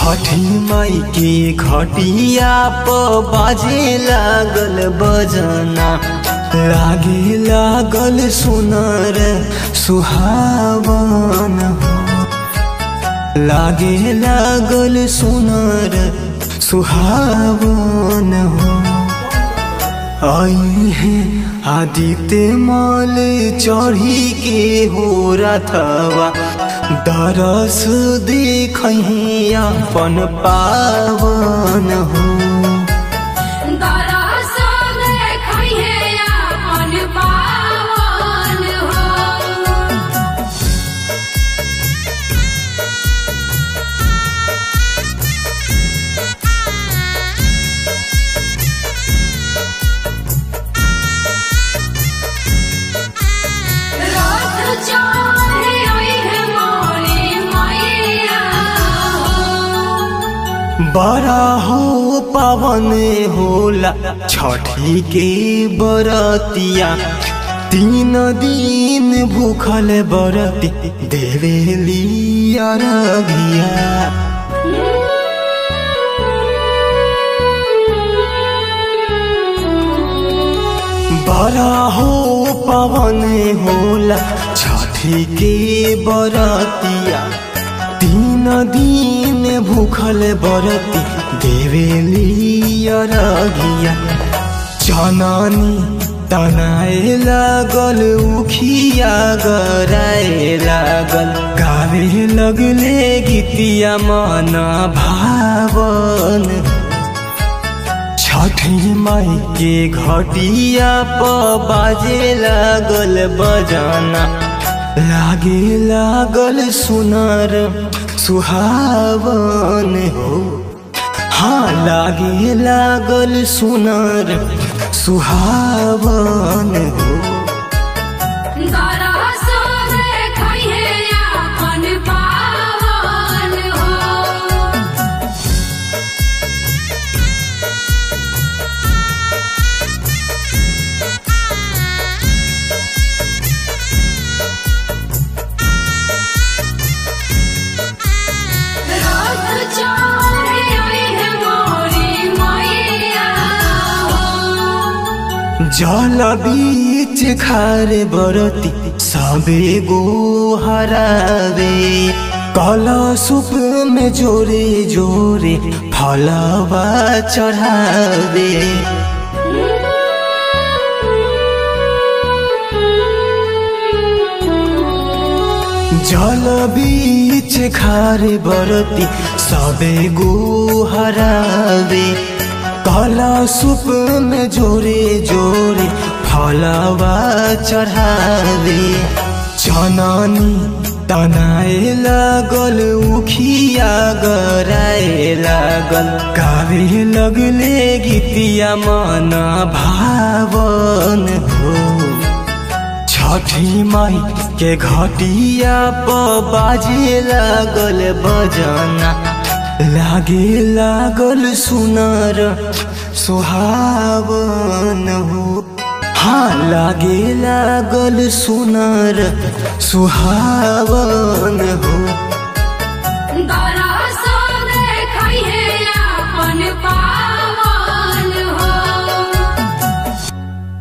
छठी माई के घटिया प बाजे लागल बजना लागे लागल सुनर सुहावन हो लागे लागल सुनर सुहावन हो आई है आदित्य माल चढ़ी के हो रथवा दरस देख अपन पावन हो दरअसल देखइहे अपन पावन हो रथ चढ़े अइहे मोरे मैया हो। बड़ा हो पावन होला छठी के बरतिया तीन दिन भूखल बरती देवेली अरघिया बड़ा हो पवन होला छठी के बरतिया तीन दिन भूखल बरती देवेली अरघिया चननी तनाए लागल उखिया गराए लागल गावे लगले गीतिया मन भावन छठी माई के घटिया प बाजे लागल बजाना लागे लागल सुनर सुहावन हो हाँ लागे लागल सुनर सुहावन हो दरअसल देखइहे अपन पावन हो रथ चढ़े अइहे मोरे मैया हो। जल बीच खारे बरती सबे गो हरावे कलशुप में जोरे जोरे फलवा चढ़ावे जल बीच खारे बरती सबे गो हरावे काला सुप में जोरे जोरे फलवा चढ़ावे चनानी तनाए लागल उखिया गराए लागल गावे लगले गीतिया मन भावन हो छठी माई के घटिया प बाजे लागल बजना लागे लागल सुनर सुहावन हो हाँ लागे लागल सुनर सुहावन हो दरअसल देखइहे अपन पावन